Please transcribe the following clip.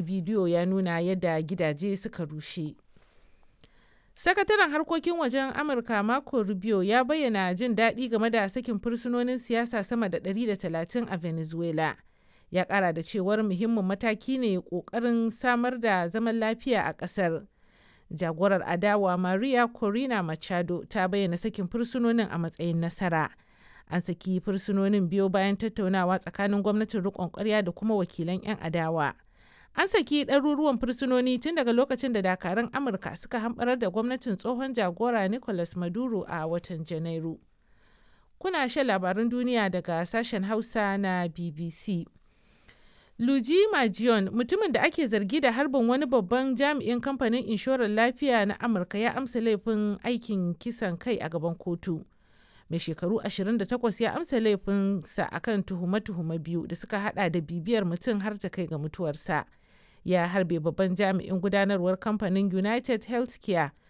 bidiyo ya nuna yadda gidaje suka rushe. Sakataren harkokin wajen Amurka Marco Rubio ya bayyana jin daɗi game da sakin fursunonin siyasa sama da 130 a Venezuela. Ya ƙara da cewar muhimmin mataki ne ƙoƙarin samar da zaman lafiya a ƙasar. Jagorar adawa Maria Corina Machado ta bayyana sakin fursunonin a matsayin nasara. An saki fursunonin biyo bayan tattaunawa tsakanin gwamnatin riƙon ƙwarya da kuma wakilan 'yan adawa. An saki ɗaruruwan fursunoni tun daga lokacin da dakarun Amurka suka hamɓarar da gwamnatin tsohon jagora Nicolas Maduro a watan Janairu. Kuna shan labarun duniya daga sashen Hausa na BBC. Luigi Majion, mutumin da ake zargi da harbin wani babban jami'in kamfanin inshorar lafiya na Amurka ya amsa laifin aikin kisan kai a gaban kotu. Mai shekaru 28 ya amsa laifinsa akan tuhume-tuhume biyu da suka hada da bibiyar mutum har ta kai ga mutuwarsa. Ya harbe babban jami'in gudanarwar kamfanin United Healthcare